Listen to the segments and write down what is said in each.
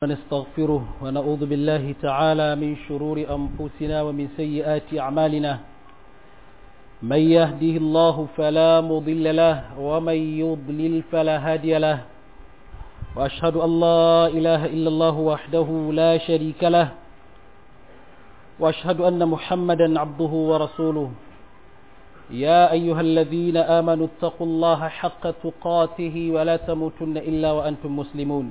ونستغفره ونعوذ بالله تعالى من شرور أنفسنا ومن سيئات أعمالنا من يهده الله فلا مضل له ومن يضلل فلا هادي له وأشهد أن لا إله إلا الله وحده لا شريك له وأشهد أن محمدا عبده ورسوله يا أيها الذين آمنوا اتقوا الله حق تقاته ولا تموتن إلا وأنتم مسلمون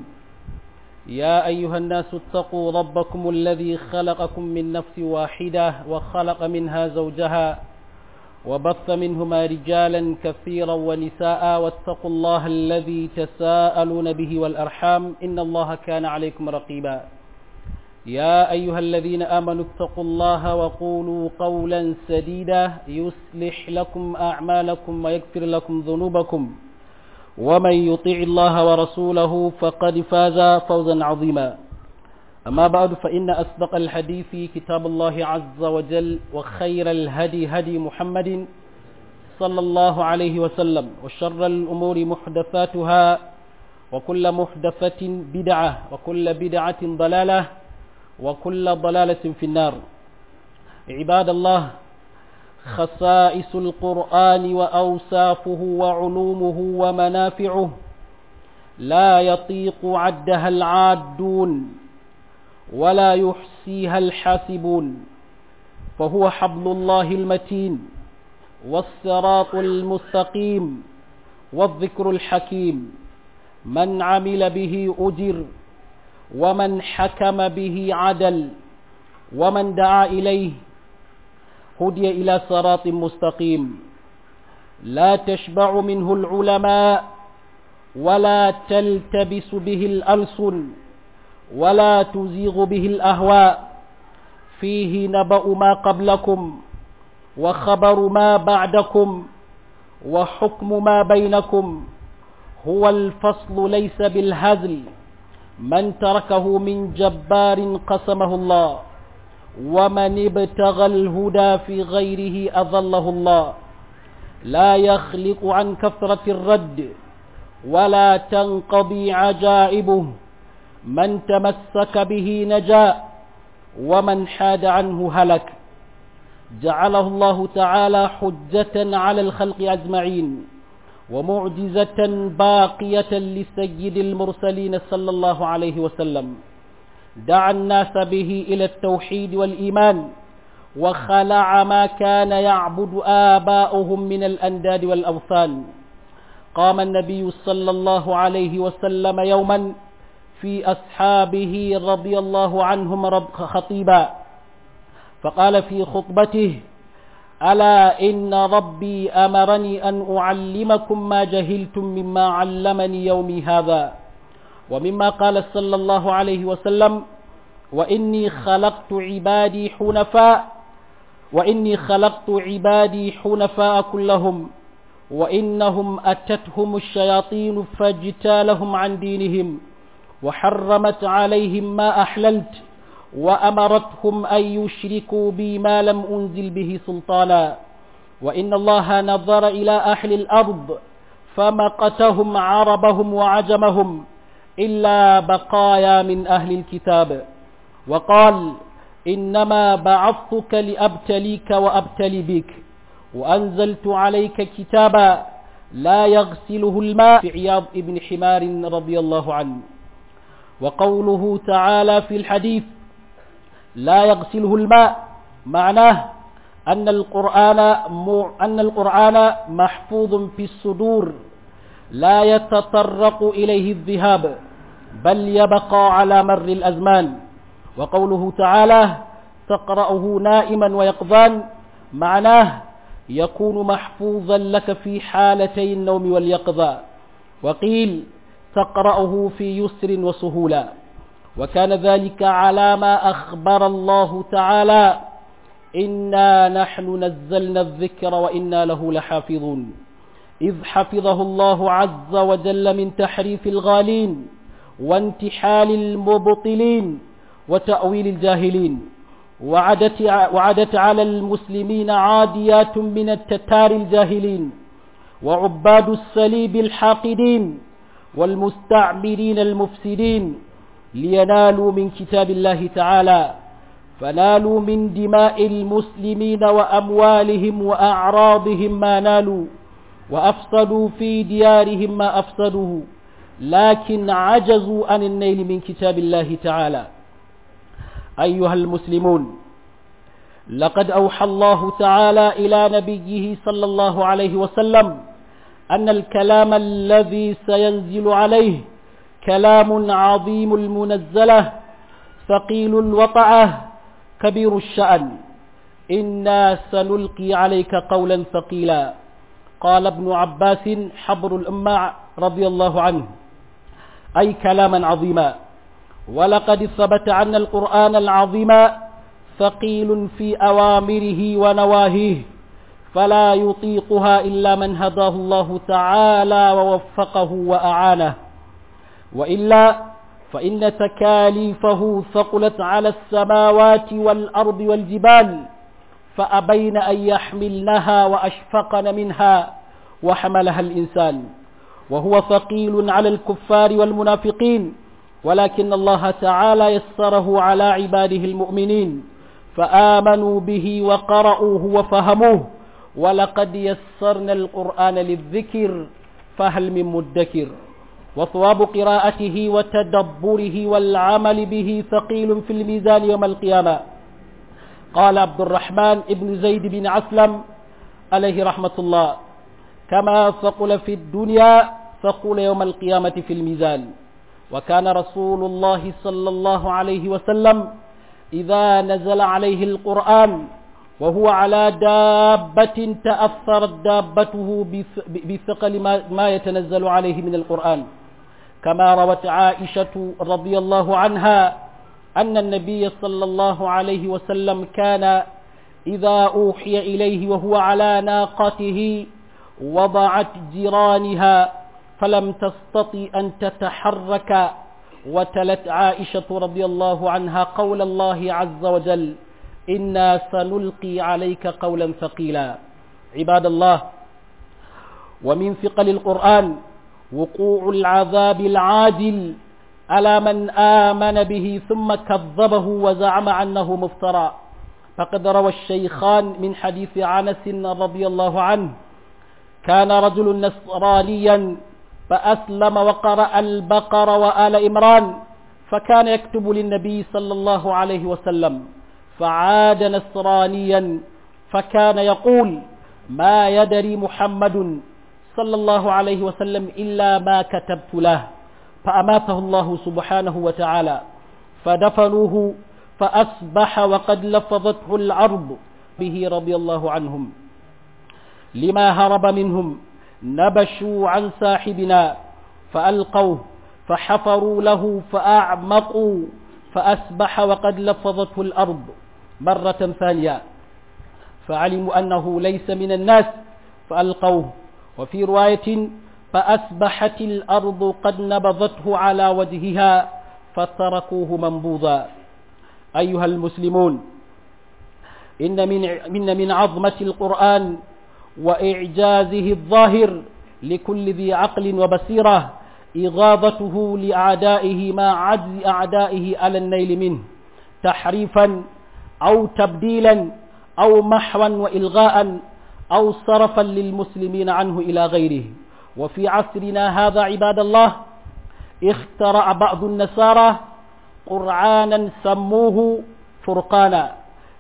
يا أيها الناس اتقوا ربكم الذي خلقكم من نفس واحدة وخلق منها زوجها وبث منهما رجالا كثيرا ونساء واتقوا الله الذي تساءلون به والأرحام إن الله كان عليكم رقيبا يا أيها الذين آمنوا اتقوا الله وقولوا قولا سديدا يصلح لكم أعمالكم ويغفر لكم ذنوبكم ومن يطيع الله ورسوله فقد فاز فوزا عظيما أما بعد فإن أصدق الحديث كتاب الله عز وجل وخير الهدي هدي محمد صلى الله عليه وسلم وشر الأمور محدثاتها وكل محدثة بدعة وكل بدعة ضلالة وكل ضلالة في النار عباد الله خصائص القرآن وأوصافه وعلومه ومنافعه لا يطيق عدها العادون ولا يحصيها الحاسبون فهو حبل الله المتين والصراط المستقيم والذكر الحكيم من عمل به أجر ومن حكم به عدل ومن دعا إليه هدي إلى صراط مستقيم لا تشبع منه العلماء ولا تلتبس به الألسن ولا تزيغ به الأهواء فيه نبأ ما قبلكم وخبر ما بعدكم وحكم ما بينكم هو الفصل ليس بالهزل من تركه من جبار قسمه الله ومن ابتغى الهدى في غيره أظله الله لا يخلق عن كثرة الرد ولا تنقضي عجائبه من تمسك به نجا ومن حاد عنه هلك جعله الله تعالى حجة على الخلق أجمعين ومعجزة باقية لسيد المرسلين صلى الله عليه وسلم دعا الناس به إلى التوحيد والإيمان وخلع ما كان يعبد آباؤهم من الأنداد والأوثان قام النبي صلى الله عليه وسلم يوما في أصحابه رضي الله عنهم رب خطيبا فقال في خطبته ألا إن ربي أمرني أن أعلمكم ما جهلتم مما علمني يومي هذا ومما قال صلى الله عليه وسلم وإني خلقت عبادي حنفاء وإني خلقت عبادي حنفاء كلهم وإنهم أتتهم الشياطين فاجتالهم عن دينهم وحرمت عليهم ما أحللت وأمرتهم أن يشركوا بي ما لم أنزل به سلطانا وإن الله نظر إلى أهل الأرض فمقتهم عربهم وعجمهم إلا بقايا من أهل الكتاب وقال إنما بعثتك لأبتليك وأبتلي بك وأنزلت عليك كتابا لا يغسله الماء في عياض ابن حمار رضي الله عنه وقوله تعالى في الحديث لا يغسله الماء معناه أن القرآن أن القرآن محفوظ في الصدور لا يتطرق إليه الذهاب بل يبقى على مر الأزمان وقوله تعالى تقرأه نائما ويقظان معناه يكون محفوظا لك في حالتي النوم واليقظة وقيل تقرأه في يسر وسهولة وكان ذلك على ما أخبر الله تعالى إنا نحن نزلنا الذكر وإنا له لحافظون إذ حفظه الله عز وجل من تحريف الغالين وانتحال المبطلين وتأويل الجاهلين وعدت, وعدت على المسلمين عاديات من التتار الجاهلين وعباد السليب الحاقدين والمستعمرين المفسدين لينالوا من كتاب الله تعالى فنالوا من دماء المسلمين وأموالهم وأعراضهم ما نالوا وأفسدوا في ديارهم ما أفسدوا لكن عجزوا عن النيل من كتاب الله تعالى أيها المسلمون لقد أوحى الله تعالى إلى نبيه صلى الله عليه وسلم أن الكلام الذي سينزل عليه كلام عظيم المنزلة ثقيل الوطعة كبير الشأن إنا سنلقي عليك قولا ثقيلا قال ابن عباس حبر الأمة رضي الله عنه أي كلاما عظيما ولقد ثبت أن القرآن العظيم ثقيل في أوامره ونواهيه فلا يطيقها إلا من هداه الله تعالى ووفقه وأعانه وإلا فإن تكاليفه ثقلت على السماوات والأرض والجبال فأبين أن يحملنها وأشفقن منها وحملها الإنسان وهو ثقيل على الكفار والمنافقين ولكن الله تعالى يسره على عباده المؤمنين فآمنوا به وقرأوه وفهموه ولقد يسرنا القرآن للذكر فهل من مدكر وثواب قراءته وتدبره والعمل به ثقيل في الميزان يوم القيامة قال عبد الرحمن بن زيد بن عسلم عليه رحمة الله كما ثقل في الدنيا ثقل يوم القيامة في الميزان وكان رسول الله صلى الله عليه وسلم إذا نزل عليه القرآن وهو على دابة تأثرت دابته بثقل ما يتنزل عليه من القرآن كما روت عائشة رضي الله عنها أن النبي صلى الله عليه وسلم كان إذا أوحي إليه وهو على ناقته وضعت جيرانها فلم تستطع أن تتحرك وتلت عائشة رضي الله عنها قول الله عز وجل إنا سنلقي عليك قولا ثقيلا عباد الله ومن ثقل القرآن وقوع العذاب العاجل على من آمن به ثم كذبه وزعم أنه مفترى فقد روى الشيخان من حديث عنس رضي الله عنه كان رجل نصرانيا فأسلم وقرأ البقر وآل إمران فكان يكتب للنبي صلى الله عليه وسلم فعاد نصرانيا فكان يقول ما يدري محمد صلى الله عليه وسلم إلا ما كتبت له فأماته الله سبحانه وتعالى فدفنوه فأصبح وقد لفظته الأرض به رضي الله عنهم لما هرب منهم نبشوا عن صاحبنا فألقوه فحفروا له فأعمقوا فأسبح وقد لفظته الأرض مرة ثانية فعلموا أنه ليس من الناس فألقوه وفي رواية فأسبحت الأرض قد نبضته على وجهها فتركوه منبوذا أيها المسلمون إن من, من, من عظمة القرآن وإعجازه الظاهر لكل ذي عقل وبصيرة إغاظته لأعدائه ما عجز أعدائه على النيل منه تحريفا أو تبديلا أو محوا وإلغاء أو صرفا للمسلمين عنه إلى غيره وفي عصرنا هذا عباد الله اخترع بعض النصارى قرآنا سموه فرقانا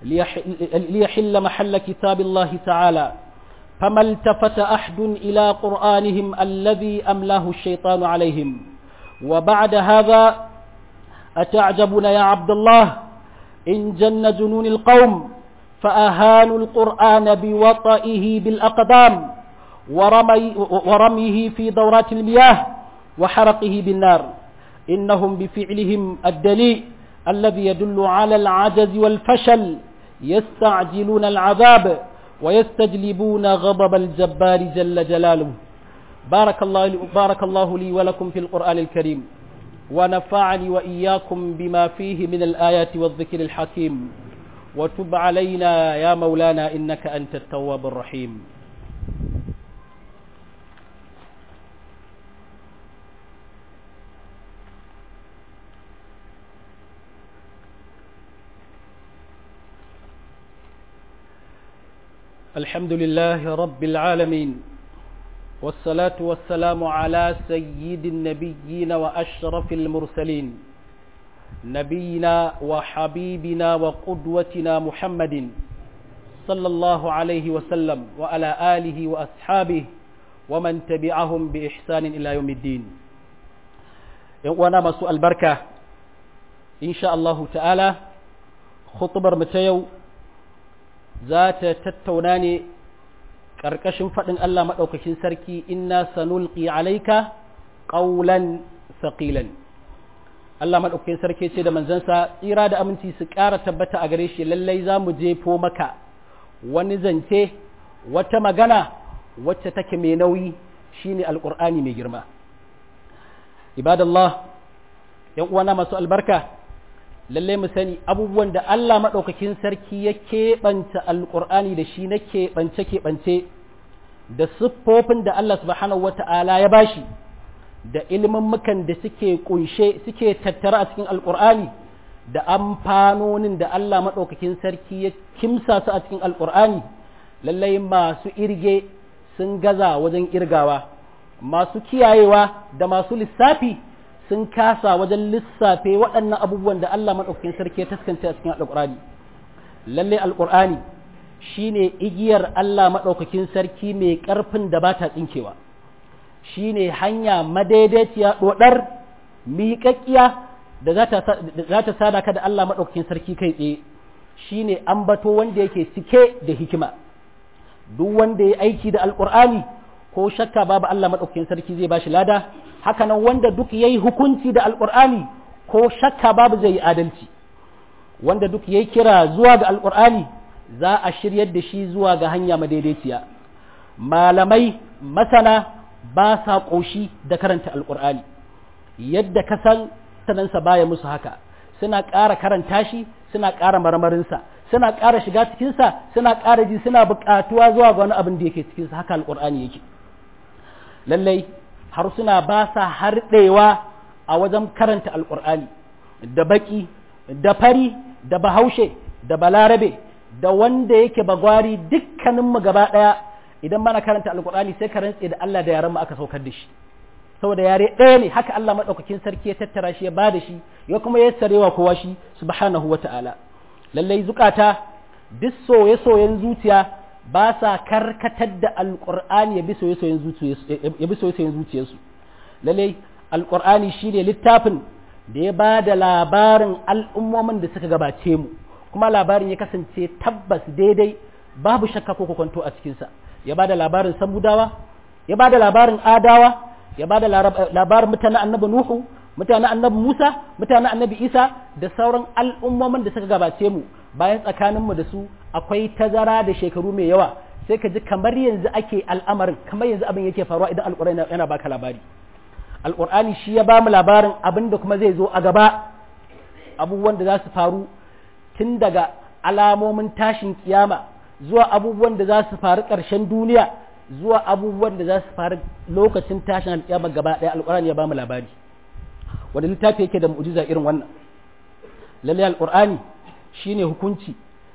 ليحل محل كتاب الله تعالى فما التفت أحد إلى قرآنهم الذي أملاه الشيطان عليهم وبعد هذا أتعجبون يا عبد الله إن جن جنون القوم فأهانوا القرآن بوطئه بالأقدام ورمي ورميه في دورات المياه وحرقه بالنار إنهم بفعلهم الدليل الذي يدل على العجز والفشل يستعجلون العذاب ويستجلبون غضب الجبار جل جلاله بارك الله, بارك الله لي ولكم في القرآن الكريم ونفعني وإياكم بما فيه من الآيات والذكر الحكيم وتب علينا يا مولانا إنك أنت التواب الرحيم الحمد لله رب العالمين والصلاة والسلام على سيد النبيين وأشرف المرسلين نبينا وحبيبنا وقدوتنا محمد صلى الله عليه وسلم وعلى آله وأصحابه ومن تبعهم بإحسان إلى يوم الدين وانا مسوء البركة إن شاء الله تعالى خطبر متيو ذات تتوناني ƙarƙashin faɗin Allah maɗaukakin sarki inna sanulqi alaika ƙaulan saƙilan Allah maɗaukakin sarki ce da manzansa tsira da aminci su ƙara tabbata a gare shi lallai za mu jefo maka wani zance wata magana wacce take mai nauyi shine alƙur'ani mai girma ibadallah yan uwana masu albarka lallai mu sani abubuwan da Allah maɗaukakin sarki ya keɓanta alƙur'ani da shi na keɓance-keɓance da siffofin da Allah subhanahu wata'ala ya bashi da ilmummukan da suke kunshe suke tattara a cikin alƙur'ani da amfanonin da Allah maɗaukakin sarki ya kimsa su a cikin alƙur'ani lallai masu irge sun gaza wajen irgawa masu kiyayewa da masu lissafi sun kasa wajen lissafe waɗannan abubuwan da Allah maɗaukakin sarki ya taskance a cikin alƙur'ani lalle alƙur'ani shine igiyar Allah maɗaukakin sarki mai ƙarfin da ba ta tsinkewa shine hanya madaidaiciya ɗoɗar miƙaƙƙiya da za ta sada ka da Allah maɗaukakin sarki kai tsaye shine ambato wanda yake cike da hikima duk wanda ya aiki da alƙur'ani ko shakka babu Allah maɗaukakin sarki zai bashi lada hakanan wanda duk yayi hukunci da alƙur'ani ko shakka babu zai yi adalci wanda duk yayi kira zuwa ga alƙur'ani za a shiryar da shi zuwa ga hanya madaidaiciya malamai masana ba sa ƙoshi da karanta alƙur'ani yadda ka san sanansa baya musu haka suna ƙara karanta shi suna ƙara marmarinsa suna ƙara shiga cikinsa suna ƙara ji suna buƙatuwa zuwa ga wani abin da yake cikinsa haka alƙur'ani yake lallai harsuna ba sa harɗewa a wajen karanta alƙur'ani da baƙi da fari da bahaushe da balarabe da wanda yake bagwari dukkaninmu gaba ɗaya idan mana karanta alƙur'ani sai ka rantse da Allah da yaran mu aka saukar da shi saboda yare ɗaya ne haka Allah maɗaukakin sarki ya tattara shi ya ba da shi ya kuma ya sarewa kowa shi subhanahu wa ta'ala lallai zukata duk soye-soyen zuciya ba sa karkatar da alƙur'ani ya bi soye-soyen zuciyarsu lallai alƙur'ani shi ne littafin da ya ba da labarin al'ummomin da suka gabace mu kuma labarin ya kasance tabbas daidai babu shakka ko kwanto a cikinsa ya ba da labarin samudawa ya ba da labarin adawa ya ba da labarin mutanen annabi nuhu mutanen annabi musa mutanen annabi isa da sauran al'ummomin da suka gabace mu bayan tsakaninmu da su akwai tazara da shekaru mai yawa sai ka ji kamar yanzu ake al'amarin kamar yanzu abin yake faruwa idan alƙur'ani yana baka labari alƙur'ani shi ya ba mu labarin abin da kuma zai zo a gaba abubuwan da za su faru tun daga alamomin tashin kiyama zuwa abubuwan da za su faru ƙarshen duniya zuwa abubuwan da za su faru lokacin tashin alkiyama gaba ɗaya alƙur'ani ya ba mu labari wanda littafi yake da mu'jiza irin wannan lalle alƙur'ani shine hukunci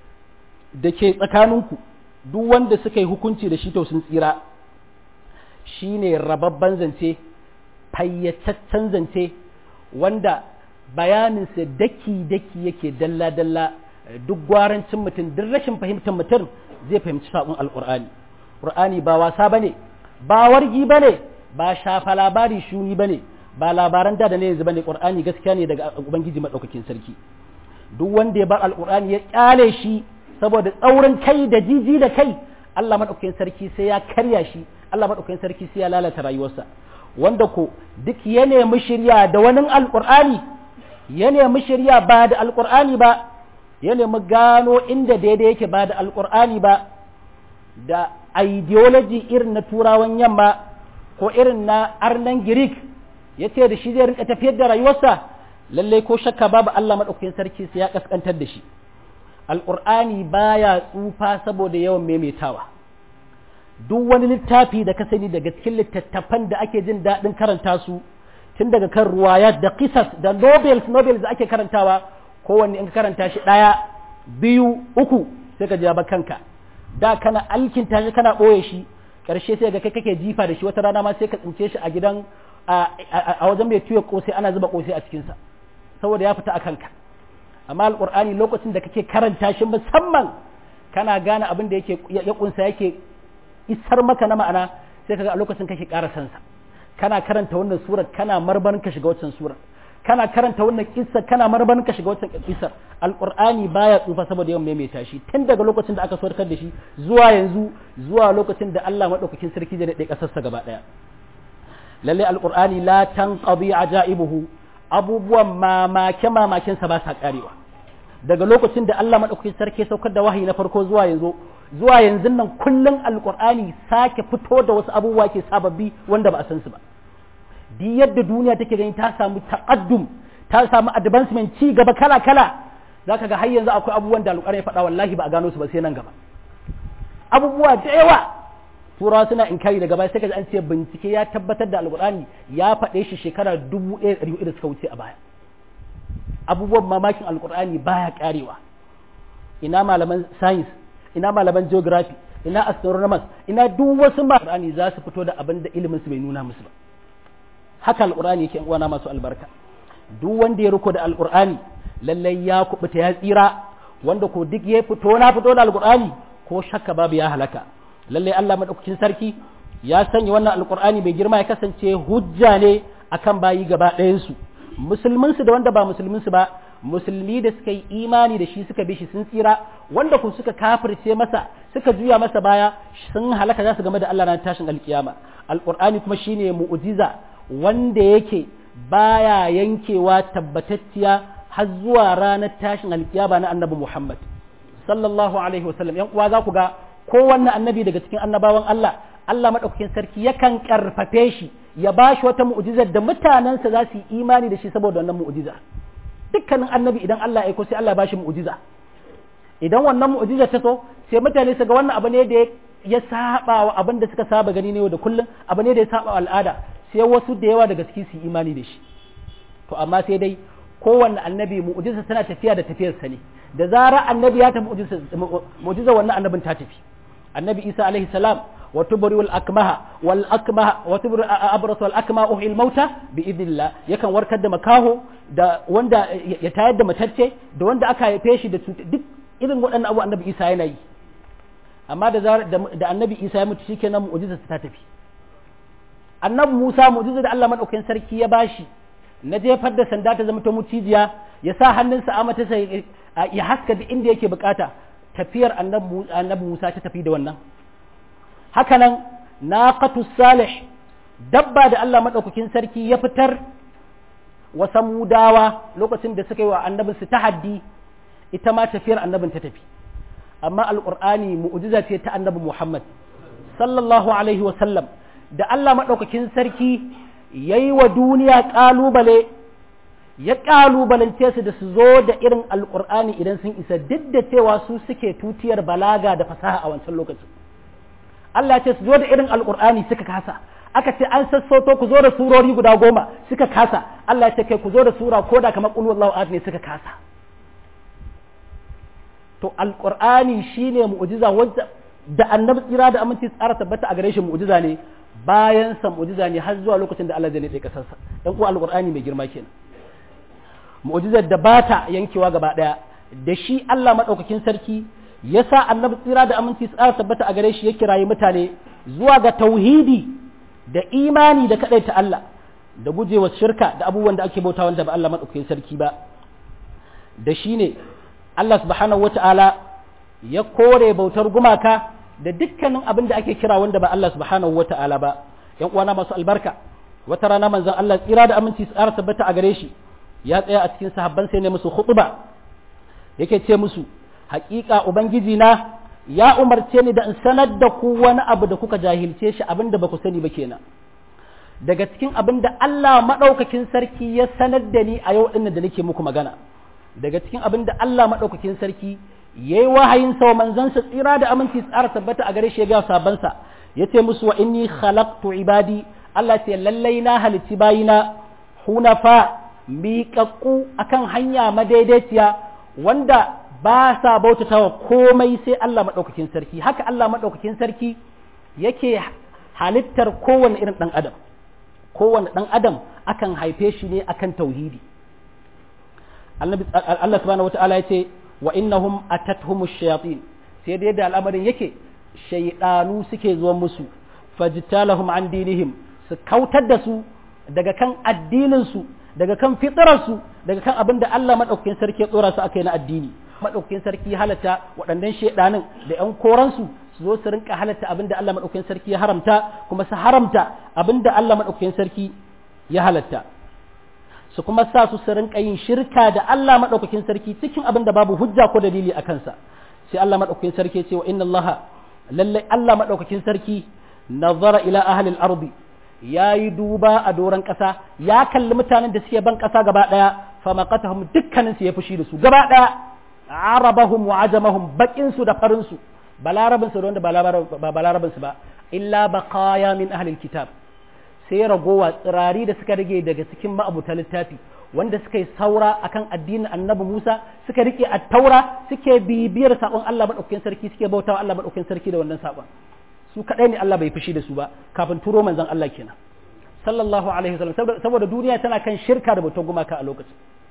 da ke tsakaninku duk wanda suka yi hukunci da shi to sun tsira shine rababban zance fayyataccen zance wanda bayaninsa daki-daki yake dalla-dalla duk gwarancin mutum duk rashin fahimtar mutum zai fahimci saƙon alƙur'ani ƙur'ani ba wasa ba ne ba wargi ba ne ba shafa labari shuni ba ne ba labaran da da ne yanzu ba ne ƙur'ani gaskiya ne daga ubangiji maɗaukakin sarki duk wanda ya bar alƙur'ani ya ƙyale shi saboda tsaurin kai da jiji da kai Allah maɗaukakin sarki sai ya karya shi Allah maɗaukakin sarki sai ya lalata rayuwarsa wanda ko duk ya nemi shirya da wani alƙur'ani ya nemi shirya ba da alƙur'ani ba ya nemi gano inda daidai yake ba da alƙur'ani ba da ideology irin na turawan yamma ko irin na arnan greek ya ce da shi zai rinka tafiyar da rayuwarsa lallai ko shakka babu Allah maɗaukakin sarki sai ya kaskantar da shi alƙur'ani baya tsufa saboda yawan maimaitawa duk wani littafi da ka sani daga cikin littattafan da ake jin daɗin karanta su tun daga kan ruwayat da qisas da nobels nobels da ake karantawa kowanne in ka karanta shi ɗaya biyu uku sai ka ja kanka da kana alkinta shi kana ɓoye shi ƙarshe sai ga kai kake jifa da shi wata rana ma sai ka tsince shi a gidan a wajen mai tuya kosai ana zuba kosai a cikinsa saboda ya fita a kanka amma alƙur'ani lokacin da kake karanta shi musamman kana gane abin da yake ya kunsa yake isar maka na ma'ana sai kaga a lokacin kake ƙara sansa kana karanta wannan surar kana marban ka shiga wancan surar kana karanta wannan kissa kana marban ka shiga wancan kissar alqur'ani baya tsufa saboda yawan maimaita shi tun daga lokacin da aka saukar da shi zuwa yanzu zuwa lokacin da Allah madaukakin sarki zai dade kasarsa gaba daya lalle alqur'ani la tanqadi ajaibuhu abubuwan mamake mamakin sa ba sa karewa daga lokacin da Allah madaukakin sarki ya saukar da wahayi na farko zuwa yanzu zuwa yanzu nan kullun alqur'ani sake fito da wasu abubuwa ke sababbi wanda ba a san su ba duk yadda duniya take gani ta samu taqaddum ta samu advancement ci gaba kala kala zaka ga har yanzu akwai abubuwan da alƙur'ani ya faɗa wallahi ba a gano su ba sai nan gaba abubuwa da yawa turawa suna inkari daga baya sai ka an ce bincike ya tabbatar da alƙur'ani ya faɗe shi shekara dubu ɗaya ɗari da suka wuce a baya abubuwan mamakin alƙur'ani baya ƙarewa ina malaman science ina malaman geography ina astronomers ina duk wasu alƙur'ani za su fito da abin da ilimin su bai nuna musu ba haka alƙur'ani yake uwana masu albarka duk wanda ya riko da alƙur'ani lallai ya kubuta ya tsira wanda ko duk ya fito na fito da alƙur'ani ko shakka babu ya halaka lallai Allah madaukakin sarki ya sanya wannan alƙur'ani mai girma ya kasance hujja ne akan bayi gaba ɗayan su musulmin su da wanda ba musulmin su ba musulmi da suka yi imani da shi suka bi shi sun tsira wanda ku suka kafirce masa suka juya masa baya sun halaka za su game da Allah na tashin alkiyama alƙur'ani kuma shine mu'jiza wanda yake baya yankewa tabbatacciya har zuwa ranar tashin alkiyama na annabi Muhammad sallallahu alaihi wasallam yan uwa za ku ga kowanne annabi daga cikin annabawan Allah Allah madaukakin sarki yakan karfafe shi ya bashi wata mu'jizar da mutanensa za su yi imani da shi saboda wannan mu'jiza dukkanin annabi idan Allah ya aiko sai Allah ya bashi mu'jiza idan wannan mu'jiza ta so sai mutane su ga wannan abu ne da ya saba wa abin da suka saba gani ne da kullum abu ne da ya saba wa al'ada sai wasu da yawa daga ciki su imani da shi to amma sai dai kowanne annabi mu'jiza tana tafiya da tafiyarsa ne da zara annabi ya tafi mu'jiza wannan annabin ta tafi annabi isa alaihi salam wa tubri wal akmaha wal akmaha wa tubri abras wal akma uhil mauta bi idnillah yakan warkar da makaho da wanda ya tayar da matacce da wanda aka haife shi da duk irin waɗannan abu annabi isa yana yi amma da da annabi isa ya mutu shikenan mu'jiza ta tafi annabi Musa mu'jiza da Allah madaukakin sarki ya bashi na jefar da sanda ta zama ta mucijiya ya sa hannunsa a mata sai ya haska da inda yake bukata tafiyar annabi Musa ta tafi da wannan hakanan naqatu salih dabba da Allah madaukakin sarki ya fitar wa samudawa lokacin da suka yi wa annabin su tahaddi ita ma tafiyar annabin ta tafi amma alqur'ani mu'jiza ce ta annabi Muhammad sallallahu alaihi wa sallam da Allah maɗaukakin sarki ya yi wa duniya ƙalubale ya ƙalubalance su da su zo da irin alƙur'ani idan sun isa duk da cewa su suke tutiyar balaga da fasaha a wancan lokacin Allah ce su zo da irin alƙur'ani suka kasa aka ce an sassauto ku zo da surori guda goma suka kasa Allah ce kai ku zo da sura ko da kamar ƙulu Allah ne suka kasa to alƙur'ani shine mu'jiza wanda da annabi tsira da aminci tsara tabbata a gare shi mu'jiza ne bayan sa mu'jiza ne har zuwa lokacin da Allah zai nade kasarsa dan uwa alqur'ani mai girma kenan mu'jizar da bata yankewa gaba daya da shi Allah madaukakin sarki yasa annabi tsira da aminci tsara tabbata a gare shi ya kirayi mutane zuwa ga tauhidi da imani da kadai ta Allah da gujewa shirka da abubuwan da ake bauta wanda ba Allah madaukakin sarki ba da shi ne Allah subhanahu wata'ala ya kore bautar gumaka da dukkanin abin da ake kira wanda ba Allah subhanahu wata'ala ba yan uwana masu albarka wata rana manzon Allah tsira da aminci tsara tabbata a gare shi ya tsaya a cikin sahabban sai ne musu khutba yake ce musu haƙiƙa ubangiji na ya umarce ni da in sanar da ku wani abu da kuka jahilce shi abin da ba ku sani ba kenan daga cikin abin da Allah maɗaukakin sarki ya sanar da ni a yau ɗin da nake muku magana daga cikin abin da Allah maɗaukakin sarki ya yi wahayin sa wa manzansa tsira da aminci tsara tabbata a gare shi ya ga sabansa ya ce musu wa inni khalaqtu ibadi Allah ce lallai na halicci bayina hunafa miƙaƙƙu akan hanya madaidaiciya wanda ba sa bautatawa komai sai Allah madaukakin sarki haka Allah madaukakin sarki yake halittar kowane irin dan adam kowane dan adam akan haife shi ne akan tauhidi Allah subhanahu wata'ala ya ce wa innahum atathumush shayatin sai da yadda al'amarin yake shaydanu suke zuwa musu fajtalahum an dinihim su kautar da su daga kan addinin su daga kan fitrar su daga kan abin da Allah madaukakin sarki ya tsora su akai na addini madaukakin sarki halatta waɗannan shaydanin da ƴan koran su su zo su rinka halatta abin da Allah madaukakin sarki ya haramta kuma su haramta abin da Allah madaukakin sarki ya halatta su kuma sa su su rinka yin shirka da Allah madaukakin sarki cikin abin da babu hujja ko dalili a kansa sai Allah madaukakin sarki ce wa inna Allah lalle Allah madaukakin sarki nazara ila ahli al-ardi yayi duba a doran kasa ya kalli mutanen da suke ban kasa gaba daya fa maqatahum dukkanin su ya fushi da su gaba daya arabahum wa ajamahum bakin su da farin su balarabin su da wanda ba balarabin su ba illa baqaya min ahli al-kitab sai ragowa tsirari da suka rage daga cikin ma'abuta littafi wanda suka yi saura akan addinin annabi Musa suka rike a taura suke bibiyar sabon Allah madaukakin sarki suke bautawa Allah madaukakin sarki da wannan sabon su kadai ne Allah bai fushi da su ba kafin turo manzon Allah kenan sallallahu alaihi wasallam saboda duniya tana kan shirka da bautar gumaka a lokacin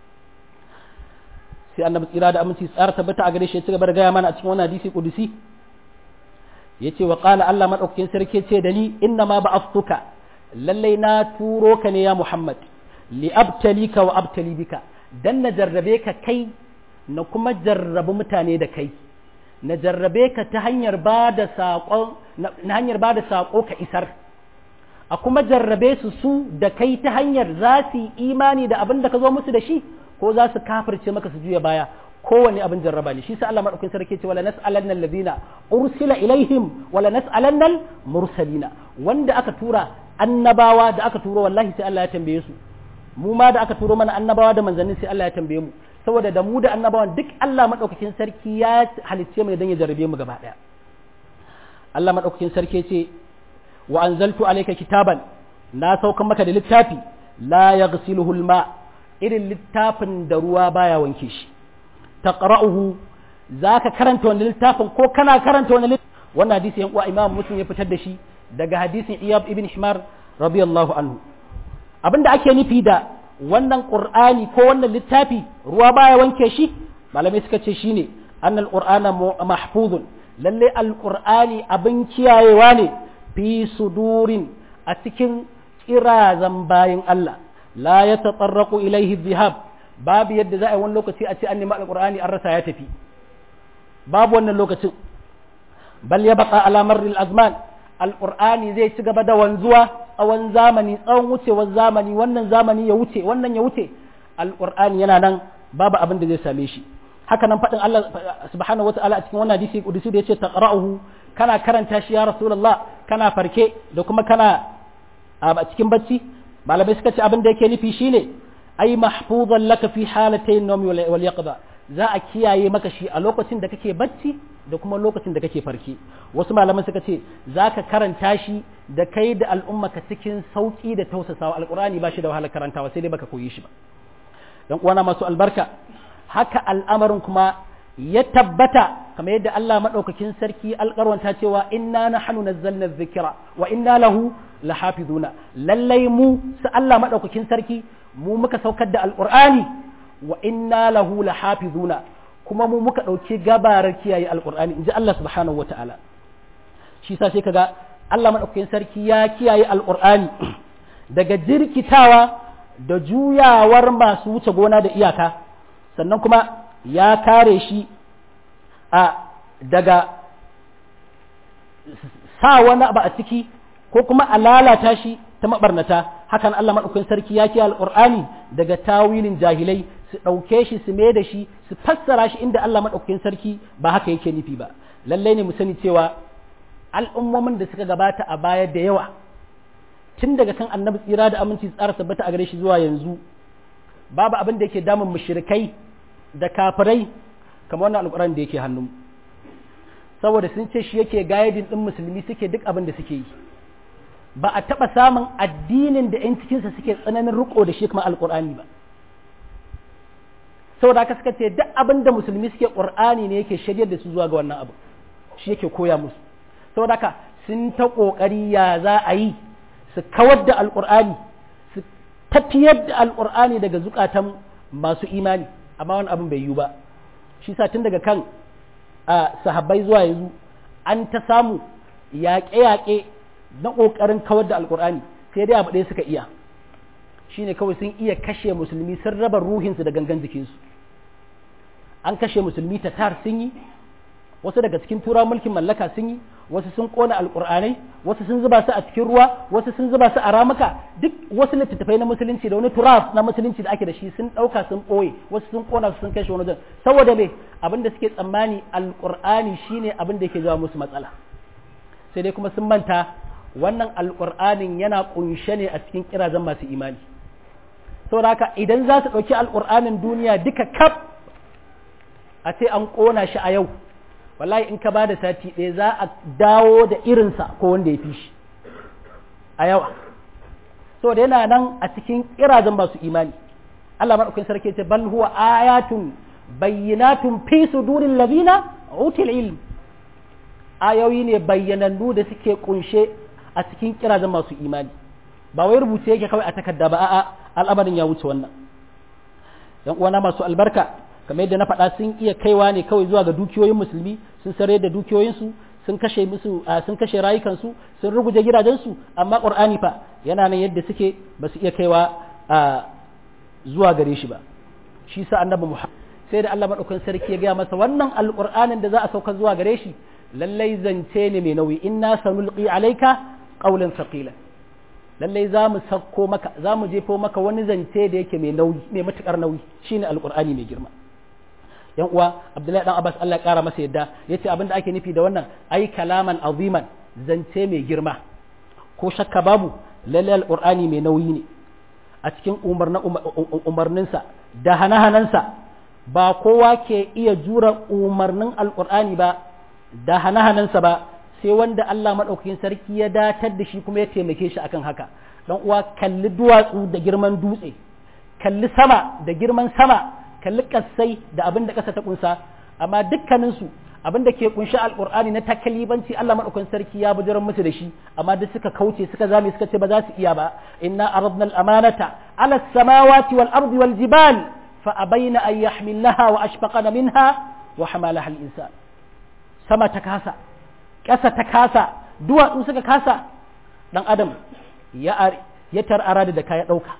sai annabi tsira da aminci tsara tabbata a gare shi ya ci gaba da gaya mana a cikin wannan hadisi kudusi yace wa qala Allah madaukakin sarki ce da ni inna ma ba'aftuka lallai na turo ka ne ya Muhammad li abtalika wa abtali bika dan na jarrabe ka kai na kuma jarrabi mutane da kai na jarrabe ka ta hanyar ba da saƙon na hanyar ba da saƙo ka isar a kuma jarrabe su su da kai ta hanyar za su yi imani da abin da ka zo musu da shi ko za su kafirce maka su juya baya kowane abin jarraba ne shi sa Allah madaukakin sarki ce wala nas'alanna allazina ursila ilaihim wala nas'alanna mursalina wanda aka tura annabawa da aka turo wallahi sai Allah ya tambaye su mu ma da aka turo mana annabawa da manzanni sai Allah ya tambaye mu saboda da mu da annabawan duk Allah madaukakin sarki ya halicce mu dan ya jarrabe mu gaba daya Allah madaukakin sarki ce wa anzaltu alayka kitaban na saukan maka da littafi la yaghsiluhu alma irin littafin da ruwa baya wanke shi taqra'uhu zaka karanta wannan littafin ko kana karanta wannan littafin wannan hadisi yan uwa Imam Muslim ya fitar da shi daga hadisin Iyab ibn Himar radiyallahu anhu abinda ake nufi da wannan Qur'ani ko wannan littafi ruwa baya wanke shi malamai suka ce shine annal qur'ana mahfuzun lalle alqur'ani abin kiyayewa ne fi sudurin a cikin kirazan bayin Allah la yatatarraqu ilaihi dhihab babu yadda za a yi wani lokaci a ce an nemi alqur'ani an rasa ya tafi babu wannan lokacin bal ya baka alamar azman alƙur'ani zai ci gaba da wanzuwa tsawon zamani tsawon wucewar zamani wannan zamani ya wuce wannan ya wuce alƙur'ani yana nan babu abin da zai same shi haka nan faɗin Allah subhanahu wata'ala a cikin wannan hadisi kudusi da yace taqra'uhu kana karanta shi ya rasulullah kana farke da kuma kana a cikin bacci malamai suka ce abin da yake nufi shine ai mahfuzan laka fi halatayn nawmi wal yaqda za a kiyaye maka shi a lokacin da kake bacci da kuma lokacin da kake farki wasu malaman suka ce za ka karanta shi da kai da al'ummaka cikin sauƙi da tausasawa alƙur'ani ba shi da wahalar karantawa sai dai baka koyi shi ba dan uwana masu albarka haka al'amarin kuma ya tabbata kamar yadda Allah madaukakin sarki alƙarwanta cewa inna nahnu nazzalna dhikra wa inna lahu lahafizuna lallai mu su Allah madaukakin sarki mu muka saukar da alƙur'ani wa inna lahu lahafizuna kuma mu muka ɗauki gabarar kiyaye alƙur'ani in ji Allah subhanahu wa ta'ala shi sa sai kaga Allah maɗaukakin sarki ya kiyaye alƙur'ani daga jirkitawa da juyawar masu wuce gona da iyaka sannan kuma ya kare shi a daga sa wani abu a ciki ko kuma a lalata shi ta mabarnata hakan Allah maɗaukakin sarki ya kiyaye alƙur'ani daga tawilin jahilai su ɗauke shi su mai da shi su fassara shi inda Allah maɗaukakin sarki ba haka yake nufi ba lallai ne mu sani cewa al'ummomin da suka gabata a baya da yawa tun daga kan annabi tsira da aminci tsara tabbata a gare shi zuwa yanzu babu abin da yake damun mushrikai da kafirai kamar wannan alƙur'an da yake hannun saboda sun ce shi yake gaidin ɗin musulmi suke duk abin da suke yi ba a taɓa samun addinin da 'yan cikinsa suke tsananin riko da shi kuma alƙur'ani ba saboda haka suka ce duk abin da musulmi suke qur'ani ne yake shiryar da su zuwa ga wannan abu shi yake koya musu saboda haka sun ta kokari ya za a yi su kawar da alqur'ani su tafiyar da alqur'ani daga zukatan masu imani amma wani abin bai yiwu ba shi sa tun daga kan sahabbai zuwa yanzu an ta samu yaƙe-yaƙe na ƙoƙarin kawar da alƙur'ani sai dai abu ɗaya suka iya shine kawai sun iya kashe musulmi sun raba ruhinsu da gangan jikinsu an kashe musulmi ta tar sun yi wasu daga cikin tura mulkin mallaka sun yi wasu sun ƙona alƙur'anai wasu sun zuba su a cikin ruwa wasu sun zuba su a ramuka duk wasu littattafai na musulunci da wani turaf na musulunci da ake da shi sun ɗauka sun ɓoye wasu sun ƙona su sun kashe wani wajen saboda me abin da suke tsammani alƙur'ani shine abin da yake jawo musu matsala sai dai kuma sun manta wannan alƙur'anin yana ƙunshe ne a cikin kirazan masu imani saboda haka idan za su ɗauki alƙur'anin duniya duka kaf a ce an ƙona shi a yau wallahi in ka ba da sati ɗaya za a dawo da irinsa ko wanda ya fi shi a yawa saboda yana nan a cikin kirazan masu imani Allah maɗaukin sarki ce bal huwa ayatun bayyinatun fi sudurin ladina util ilm ayoyi ne bayyanannu da suke kunshe a cikin kirazan masu imani ba wai rubuce yake kawai a takarda ba a'a al'amarin ya wuce wannan yan uwana masu albarka kamar yadda na faɗa sun iya kaiwa ne kawai zuwa ga dukiyoyin musulmi sun sare da dukiyoyinsu sun kashe musu sun kashe rayukansu sun ruguje gidajensu amma qur'ani fa yana nan yadda suke ba su iya kaiwa zuwa gare shi ba shi sa annabi muhammad sai da Allah madaukakin sarki ya gaya masa wannan alqur'anin da za a sauka zuwa gare shi lallai zance ne mai nauyi inna sanulqi alayka qawlan thaqila lallai za mu sauko maka za mu jefo maka wani zance da yake mai nauyi mai matukar nauyi shine alqur'ani mai girma yan uwa abdullahi dan abbas Allah ya kara masa yadda yace abin da ake nufi da wannan ai kalaman aziman zance mai girma ko shakka babu lallai alqur'ani mai nauyi ne a cikin umarninsa da hana-hanansa ba kowa ke iya jura umarnin alqur'ani ba da hana-hanansa ba sai wanda Allah maɗaukakin sarki ya datar da shi kuma ya taimake shi akan haka dan uwa kalli duwatsu da girman dutse kalli sama da girman sama kalli kassai da abin da ƙasa ta kunsa amma dukkaninsu abin da ke kunshi alƙur'ani na takalibanci Allah maɗaukakin sarki ya bujiran musu da shi amma duk suka kauce suka zame suka ce ba za su iya ba inna aradna al-amanata ala samawati wal ardi wal jibal fa abaina an yahmilnaha wa ashfaqana minha wa hamalaha al-insan sama ta kasa ƙasa ta kasa duwatsu suka kasa ɗan adam ya tar'ara da ka ya ɗauka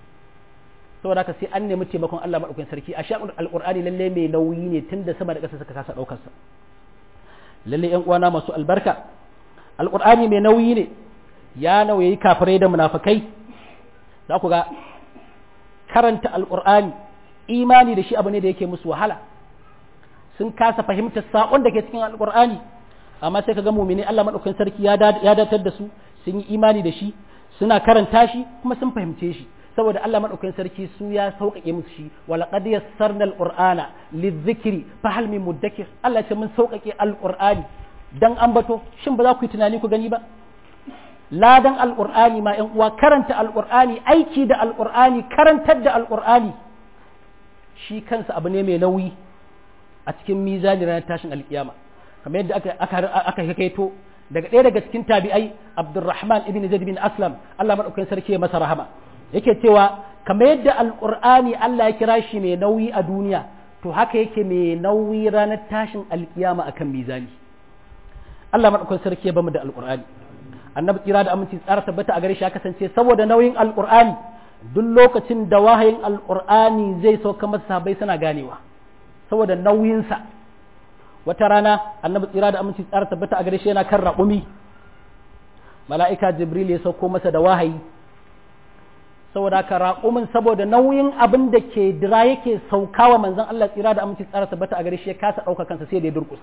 saboda haka sai an nemi taimakon Allah maɗaukakin sarki a sha'ul alƙur'ani lalle mai nauyi ne tun da sama da ƙasa suka kasa ɗaukarsa lalle ƴan uwana masu albarka alƙur'ani mai nauyi ne ya nauyi kafirai da munafikai za ku ga karanta alƙur'ani imani da shi abu ne da yake musu wahala sun kasa fahimtar saƙon da ke cikin alƙur'ani amma sai ka ga mumini Allah maɗaukakin sarki ya datar da su sun yi imani da shi suna karanta shi kuma sun fahimce shi saboda Allah maɗaukakin sarki su ya sauƙaƙe musu shi wala qad yassarna alqur'ana lidhikri fa hal min mudakkir Allah ce mun sauƙaƙe alqur'ani dan ambato shin ba za ku yi tunani ku gani ba ladan alqur'ani ma ƴan uwa karanta alqur'ani aiki da alqur'ani karantar da alqur'ani shi kansa abu ne mai nauyi a cikin mizani ranar tashin alkiyama kamar yadda aka hakaito daga ɗaya daga cikin tabi'ai Abdurrahman ibn Zaid bin Aslam Allah madaukakin sarki ya masa rahama yake cewa kamar yadda alqur'ani Allah ya kira shi mai nauyi a duniya to haka yake mai nauyi ranar tashin alkiyama akan mizani Allah madaukakin sarki ya bamu da alqur'ani annabi kira da aminci tsara tabbata a gare shi ya kasance saboda nauyin alqur'ani duk lokacin da wahayin alqur'ani zai sauka masa sahabbai suna ganewa saboda nauyinsa wata rana annabi tsira da aminci tsara tabbata a gare shi yana kan raƙumi mala'ika jibril ya sauko masa da wahayi saboda ka raƙumin saboda nauyin abin da ke dira yake saukawa manzon Allah tsira da aminci tsara tabbata a gare shi ya kasa ɗauka kansa sai da ya durƙusa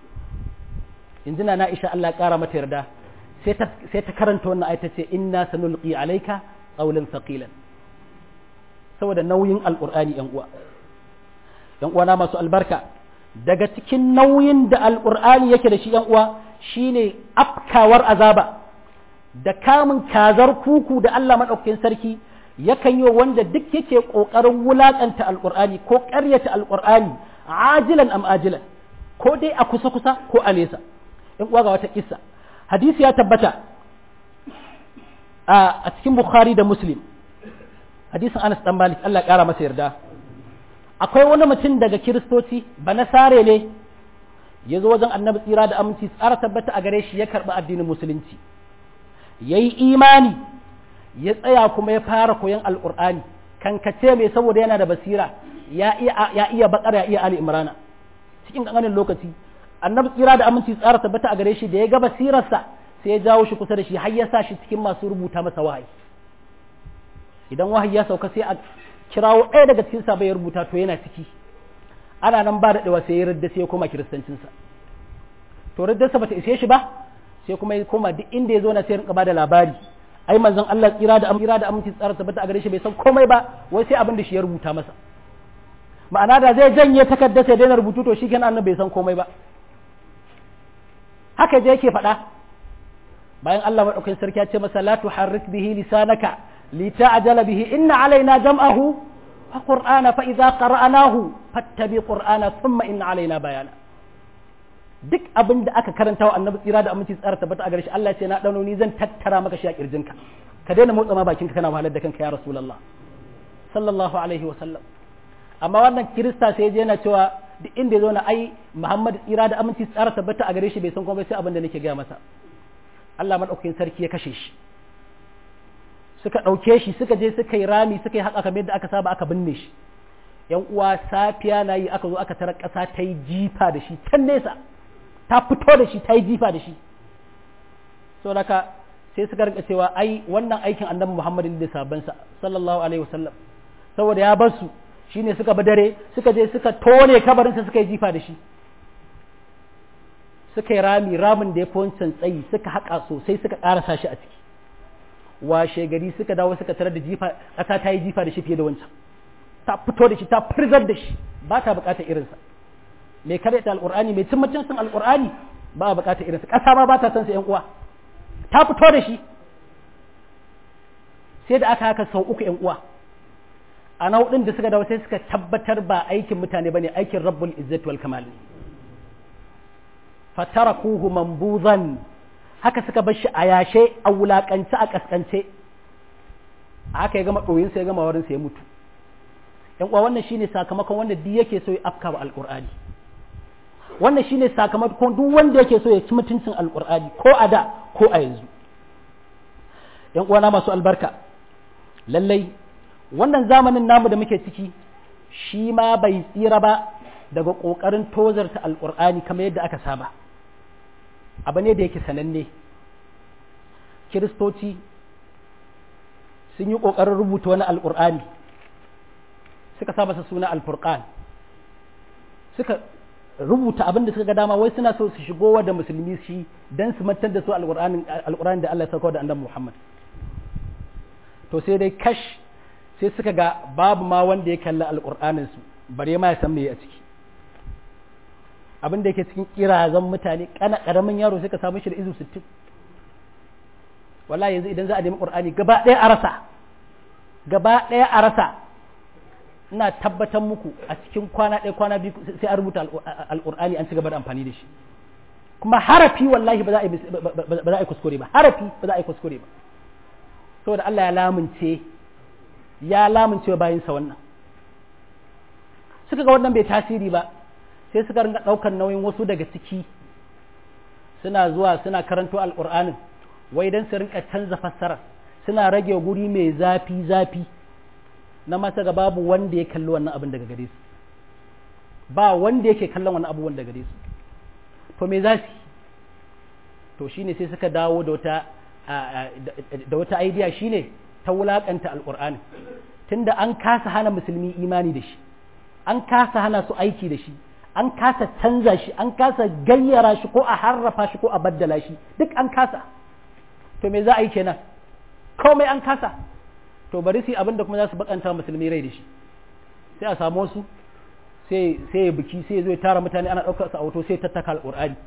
injina na isha Allah ya ƙara mata yarda sai ta karanta wannan ayata ce inna sanulqi alayka qawlan thaqilan saboda nauyin alqur'ani yan uwa yan uwa na masu albarka daga cikin nauyin da alƙur'ani yake da shi ‘yan uwa shine afkawar azaba da kamun kazar kuku da Allah maɗaukakin sarki yakan yi wanda duk yake kokarin wulakanta alqur'ani ko ƙaryata alqur'ani ajilan am ajilan ko dai a kusa kusa ko a nesa in uwa ga wata kissa hadisi ya tabbata a cikin bukhari da muslim hadisin anas dan malik Allah ya kara masa yarda akwai wani mutum daga kiristoci ba nasare ne ya zo wajen annabi tsira da aminci tsara tabbata a gare shi ya karɓi addinin musulunci ya yi imani ya tsaya kuma ya fara koyon alƙur'ani kankace mai saboda yana da basira ya iya bakar ya iya ali imrana cikin ƙanƙanin lokaci annabi tsira da aminci tsara tabbata a gare shi da ya ga basirarsa sai ya jawo shi kusa da shi har ya sa shi cikin masu rubuta masa wahayi idan wahayi ya sauka sai a kirawo ɗaya daga cikin sa bai rubuta to yana ciki ana nan ba daɗewa sai ya ridda sai ya koma kiristancinsa to riddarsa bata ishe shi ba sai kuma ya koma duk inda ya zo na sai rinka bada labari ai manzon Allah tsira da tsira da aminci tsara tabbata a gare shi bai san komai ba wai sai abin da shi ya rubuta masa ma'ana da zai janye takarda sai daina rubutu to shi kenan annabi bai san komai ba haka je yake faɗa bayan Allah madaukakin sarki ya ce masa la tuharrik bihi lisanaka lita'jala bihi inna alaina jam'ahu wa qur'ana fa idza qara'nahu fattabi qur'ana thumma inna alaina bayana duk abin da aka karanta wa annabi tsira da aminci tsara tabbata a gare shi Allah ya ce na dano ni zan tattara maka shi a kirjinka ka daina motsa ma bakinka kana wahalar da kanka ya rasulullah sallallahu alaihi wa sallam amma wannan kirista sai je yana cewa duk inda ya zo na ai Muhammad tsira da aminci tsara tabbata a gare shi bai san komai sai abin da nake gaya masa Allah madaukakin sarki ya kashe shi suka ɗauke shi suka je suka yi rami suka yi haka kamar yadda aka saba aka binne shi yan uwa safiya na yi aka zo aka tarar ƙasa ta yi jifa da shi can nesa ta fito da shi ta yi jifa da shi saboda haka sai suka rinka cewa ai wannan aikin annabi Muhammad da sabansa sallallahu alaihi wasallam saboda ya bar su shine suka bi dare suka je suka tone kabarinsa suka yi jifa da shi suka yi rami ramin da ya fi wancan tsayi suka haƙa sosai suka ƙarasa shi a ciki washe gari suka dawo suka tarar da jifa ƙasa ta yi jifa da shi fiye da wancan ta fito da shi ta firzar da shi ba ta buƙatar irinsa mai karyata alƙur'ani mai cin mutuncin alƙur'ani ba a buƙatar irinsa ƙasa ma ba ta san sa ƴan uwa ta fito da shi sai da aka haka sau uku ƴan uwa a nau'in da suka dawo sai suka tabbatar ba aikin mutane bane aikin rabbul izzati wal kamal fatarakuhu mambuzan haka suka bar shi a yashe a wulakance a kaskance haka ya gama ɗoyin sai ya gama warin ya mutu yan uwa wannan shine sakamakon wanda duk yake so ya afka wa alqur'ani wannan shine sakamakon duk wanda yake so ya ci mutuncin alqur'ani ko a da ko a yanzu yan uwa na masu albarka lallai wannan zamanin namu da muke ciki shi ma bai tsira ba daga ƙoƙarin tozarta alƙur'ani kamar yadda aka saba abu ne da yake sananne kiristoci sun yi ƙoƙarin rubuta wani alƙur'ani suka sa masa suna alfurqan suka rubuta abin da suka ga dama wai suna so su shigo da musulmi shi don su mantar da su alƙur'ani da Allah ya sauko da annabi Muhammad to sai dai kash sai suka ga babu ma wanda ya kalli alƙur'anin su bare ma ya san me a ciki abin da yake cikin kirazan mutane kana karamin yaro sai ka samu shi da izu 60 wallahi yanzu idan za a nemi qur'ani gaba ɗaya a rasa gaba ɗaya a rasa ina tabbatar muku a cikin kwana ɗaya kwana biyu sai a rubuta alqur'ani an ci gaba da amfani da shi kuma harafi wallahi ba za a yi ba za a yi kuskure ba harafi ba za a yi kuskure ba saboda Allah ya lamunce ya lamunce bayan sa wannan suka ga wannan bai tasiri ba sai suka ringa ɗaukar nauyin wasu daga ciki suna zuwa suna karanto alƙur'anin wai don su rinka canza fassara suna rage guri mai zafi zafi na masa ga babu wanda ya kalli wannan abin daga gare su ba wanda yake kallon wannan abubuwan daga gare su to me za su to shine sai suka dawo da wata da wata idea shine ta wulakanta alƙur'ani tunda an kasa hana musulmi imani da shi an kasa hana su aiki da shi an kasa canza shi an kasa gayyara shi ko a harrafa shi ko a baddala shi duk an kasa to me za a yi kenan komai an kasa to bari su abin da kuma za su bakanta musulmi rai da shi sai a samu su sai sai ya biki sai ya zo ya tara mutane ana ɗaukar su a auto sai tattaka alƙur'ani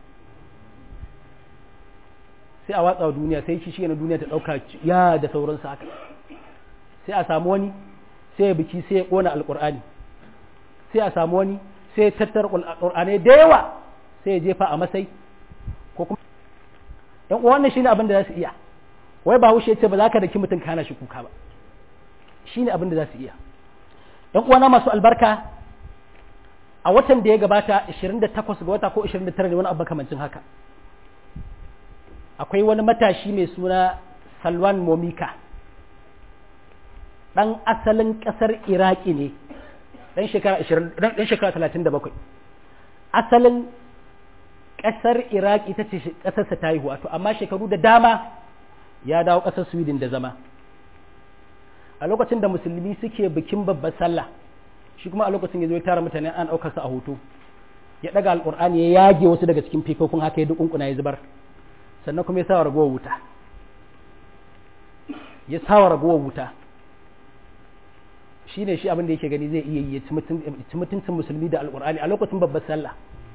sai a watsa duniya sai shi shi na duniya ta ɗauka ya da sauransu haka sai a samu wani sai ya biki sai ya kona alqur'ani sai a samu wani sai ya tattara alqur'ani da yawa sai ya jefa a masai ko kuma yan uwa wannan shine abin da za su iya wai ba hushe ce ba za ka daki mutum kana shi kuka ba shine abin da za su iya yan uwana masu albarka a watan da ya gabata 28 ga wata ko 29 ne wani abu kamancin haka akwai wani matashi mai suna salwan momika ɗan asalin ƙasar iraki ne ɗan shekara 37 asalin ƙasar iraki ita ce ƙasarsa ta yi wato amma shekaru da dama ya dawo ƙasar sweden da zama a lokacin da musulmi suke bikin babbar sallah shi kuma a lokacin ya zo ya tara mutane an ɗaukar sa a hoto ya ɗaga alƙur'ani ya yage wasu daga cikin fikokun haka ya dukunkuna ya zubar sannan kuma ya sa ragowar wuta ya sa ragowar wuta shi ne shi abin da yake gani zai iya yi ya ci mutuncin musulmi da alƙur'ani a lokacin babbar sallah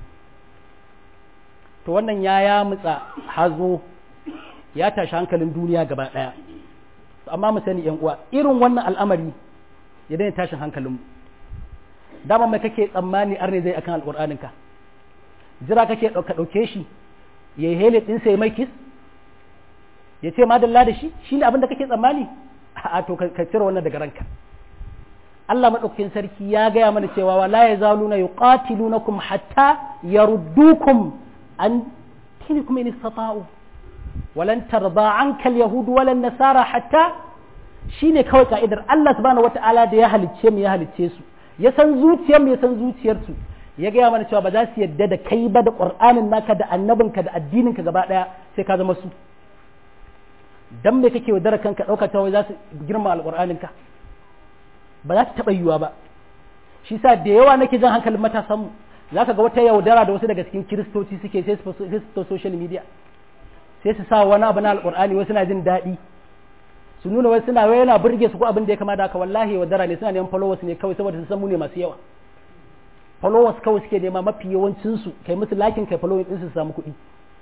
to wannan ya ya mutsa hazo ya tashi hankalin duniya gaba ɗaya amma mu sani yan uwa irin wannan al'amari ya daina tashin hankalinmu dama mai kake tsammani arne zai akan alƙur'anin ka jira kake ɗauka ɗauke shi ya yi hele ɗinsa ya mai kis ya ce madalla da shi shi ne abin da kake tsammani a to ka cire wannan daga ranka Allah maɗaukakin sarki ya gaya mana cewa wala ya zaluna yuqatilunakum hatta yaruddukum an dinikum in istata'u walan tarda anka al-yahud wala nasara hatta shine kawai ka'idar Allah subhanahu wata'ala da ya halicce mu ya halicce su ya san zuciyar mu ya san zuciyar su ya gaya mana cewa ba za su yadda da kai ba da qur'anin naka da annabinka da addininka gaba daya sai ka zama su dan me kake wadara kanka dauka ta wai za su girma alqur'anin ka ba za ta taba yiwa ba shi sa da yawa nake jan hankalin matasan mu zaka ga wata yaudara da wasu daga cikin kiristoci suke sai su social media sai su sa wani abu na alqur'ani wasu na jin daɗi su nuna wai suna wai yana burge su ko abin da ya kama da haka wallahi yaudara ne suna neman followers ne kawai saboda su san mu ne masu yawa followers kawai suke nema mafi yawancin su kai musu lakin kai following din su samu kuɗi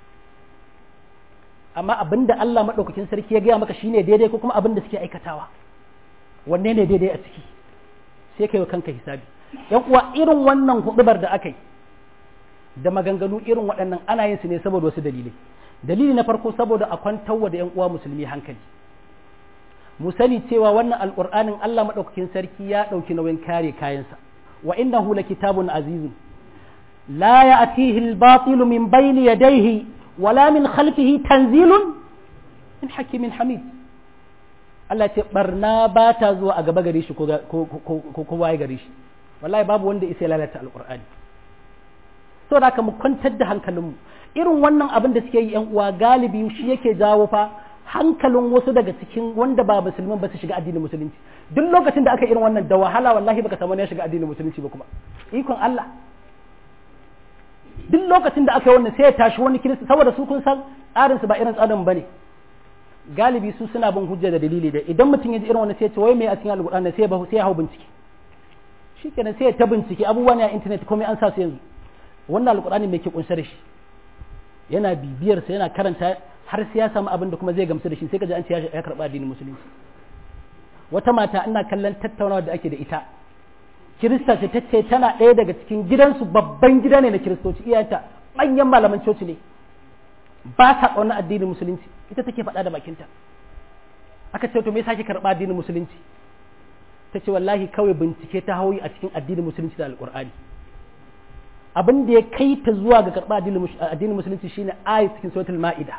amma abin da Allah madaukakin sarki ya gaya maka shine daidai ko kuma abin da suke aikatawa wanne ne daidai a ciki sai kai wa kanka hisabi yan uwa irin wannan hudubar da aka yi da maganganu irin waɗannan ana yin su ne saboda wasu dalilai dalili na farko saboda a kwantarwa da yan uwa musulmi hankali mu sani cewa wannan alƙur'anin Allah maɗaukakin sarki ya ɗauki nauyin kare kayansa wa innahu kitabun azizun la ya'tihi al-batil min bayni yadayhi wala min khalfihi tanzilun min hakimin hamid Allah ce barna ba ta zuwa a gaba gare shi ko ko waye gare shi wallahi babu wanda isa lalata alƙur'ani saboda haka mu kwantar da hankalinmu irin wannan abin da suke yi yan uwa galibi shi yake jawo fa hankalin wasu daga cikin wanda ba musulman ba su shiga addinin musulunci duk lokacin da aka irin wannan da wahala wallahi baka samu ya shiga addinin musulunci ba kuma ikon Allah duk lokacin da aka yi wannan sai ya tashi wani kirista saboda su kun san tsarin su ba irin tsarin bane galibi su suna bin hujja da dalili da idan mutum ya ji irin wannan sai ya ce wai me a cikin alƙur'ani sai ya sai ya hau bincike shikenan sai ya ta bincike abubuwan a internet komai an sa su yanzu wannan alƙur'ani me ke kunshe da shi yana bibiyar sa yana karanta har sai ya samu abin da kuma zai gamsu da shi sai ka ji an ce ya karɓa addinin musulunci wata mata ina kallon tattaunawa da ake da ita kirista ce tace tana ɗaya daga cikin gidansu babban gida ne na kiristoci iyayenta manyan malaman coci ne ba ta ƙaunar addinin musulunci ita take faɗa da bakinta aka ce to me yasa ki karɓa addinin musulunci ta ce wallahi kawai bincike ta hauyi a cikin addinin musulunci da alƙur'ani abin da ya kai ta zuwa ga karɓa addinin musulunci shine ayat cikin suratul ma'ida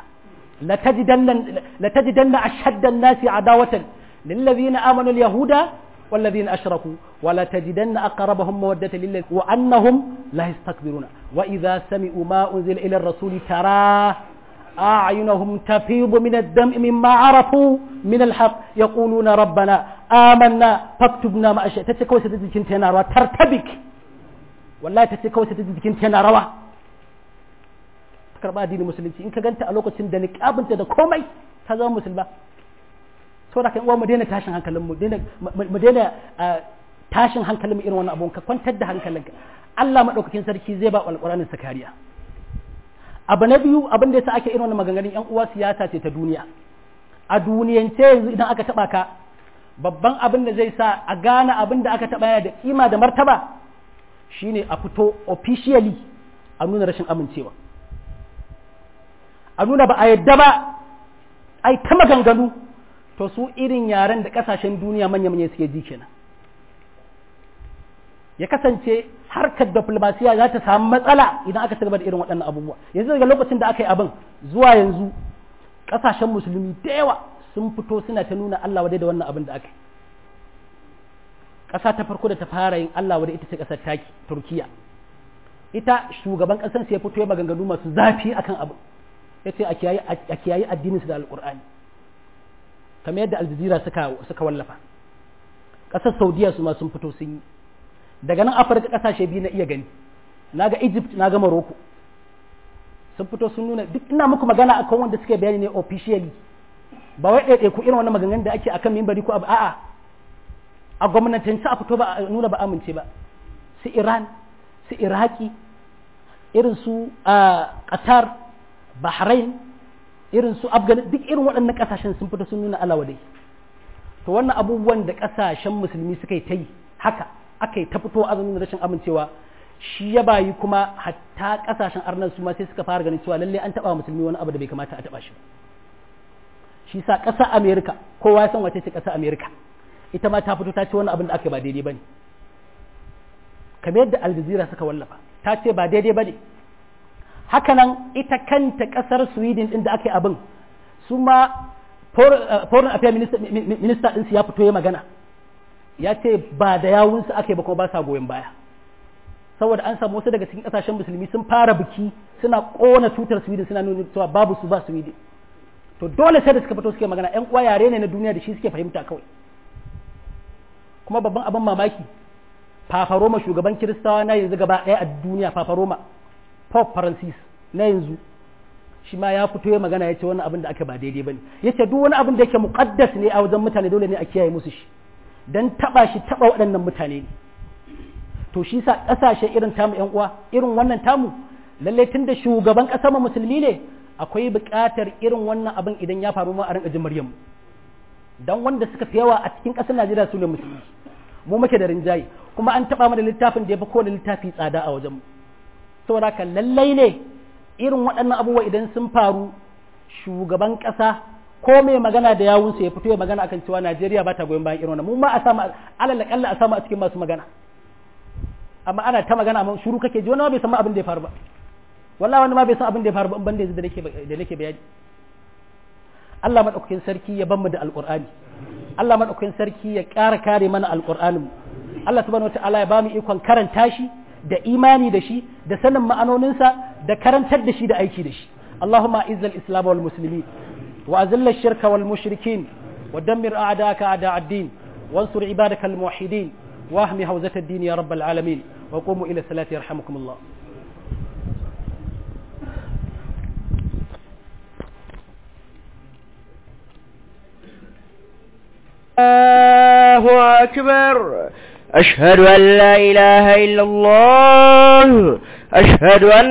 لتجدن أشد الناس عداوة للذين آمنوا اليهود والذين أشركوا ولا تجدن أقربهم مودة للذين وأنهم لا يستكبرون وإذا سمعوا ما أنزل إلى الرسول ترى أعينهم تفيض من الدم مما عرفوا من الحق يقولون ربنا آمنا فاكتبنا ما أشياء تتكوى ستجد تناروا ترتبك والله تتكوى ستجد تناروا karba addinin musulunci in ka ganta a lokacin da niqabinta da komai ta zama musulma saboda kan uwa mu daina tashin hankalin mu daina mu daina tashin hankalin mu irin wannan abun ka kwantar da hankalinka Allah madaukakin sarki zai ba alqur'anin sa kariya abu na biyu abin da yasa ake irin wannan maganganun yan uwa siyasa ce ta duniya a duniyance yanzu idan aka taba ka babban abin da zai sa a gane abin da aka taɓa yana da kima da martaba shine a fito officially a nuna rashin amincewa a nuna ba a yadda ba ai ta maganganu to su irin yaren da kasashen duniya manya-manya suke ji kenan ya kasance harkar diplomasiya za ta samu matsala idan aka ci gaba da irin waɗannan abubuwa yanzu daga lokacin da aka yi abin zuwa yanzu kasashen musulmi da yawa sun fito suna ta nuna Allah wadai da wannan abin da aka yi ƙasa ta farko da ta fara yin Allah wadai ita ce ƙasar taki Turkiya ita shugaban ƙasar sai ya fito ya maganganu masu zafi akan abin ya ce a kiyayi addinin su da alƙur'ani kamar yadda aljazira suka suka wallafa ƙasar saudiya su ma sun fito sun yi daga nan afirka ƙasashe biyu na iya gani na ga egypt na ga morocco sun fito sun nuna duk ina muku magana akan wanda suke bayani ne officially ba wai ɗaiɗai ku irin wannan maganganun da ake akan mimbari ko abu a'a a gwamnatance a fito ba a nuna ba amince ba su iran su iraki irin su qatar bahrain irin su afghan duk irin waɗannan ƙasashen sun fito sun nuna alawadai to wannan abubuwan da ƙasashen musulmi suka yi ta yi haka aka yi ta fito azumin rashin amincewa shi ya bayi kuma hatta ƙasashen arnan su ma sai suka fara ganin cewa lallai an taɓa musulmi wani abu da bai kamata a taɓa shi shi sa ƙasar amerika kowa ya san wace ce ƙasar amerika ita ma ta fito ta ce wani abin da aka ba daidai ba ne kamar yadda aljazira suka wallafa ta ce ba daidai ba ne hakanan ita kanta kasar sweden din da aka yi abin su ma foreign affairs minister ɗinsu ya fito ya magana ya ce ba da yawunsu aka yi ba kuma ba sa goyon baya saboda an samu wasu daga cikin kasashen musulmi sun fara biki suna kona tutar sweden suna nuna cewa babu su ba sweden to dole sai da suka fito suke magana yan uwa yare ne na duniya da shi suke fahimta kawai kuma babban abin mamaki fafaroma shugaban kiristawa na yanzu gaba ɗaya a duniya fafaroma Pope Francis na yanzu shi ma ya fito ya magana ya ce wannan abin da aka ba daidai bane ya ce duk wani abin da yake muqaddas ne a wajen mutane dole ne a kiyaye musu shi dan taba shi taba waɗannan mutane ne to shi sa ƙasashe irin tamu ƴan uwa irin wannan tamu lalle tun da shugaban ƙasar mu musulmi ne akwai buƙatar irin wannan abin idan ya faru ma a rinka jin Maryam dan wanda suka fi yawa a cikin ƙasar Najeriya su ne musulmi mu muke da rinjaye kuma an taba mana littafin da ya fi kowane littafi tsada a wajen mu saboda haka lallai ne irin waɗannan abubuwa idan sun faru shugaban ƙasa ko mai magana da yawunsa ya fito ya magana akan cewa Najeriya ba ta goyon bayan irin wannan mu ma a samu alal kalla a samu a cikin masu magana amma ana ta magana amma shiru kake ji wani ma bai san abin da ya faru ba wallahi wani ma bai san abin da ya faru ba ban da yanzu da nake da nake bayani Allah madaukakin sarki ya ban mu da alqur'ani Allah madaukakin sarki ya ƙara kare mana alqur'anin Allah subhanahu wataala ya ba mu ikon karanta shi da imani da shi da sanin ma'anoninsa da karantar da shi da aiki da shi Allahumma izzal islam wal muslimin wa azilla shirka wal mushrikin wa dammir a'daka a'da ad-din wansur ibadaka al muwahhidin wa ahmi hawzat ad-din ya rabbal alamin wa qumu ila salati yarhamukum Allah الله أكبر أشهد أن لا إله إلا الله أشهد أن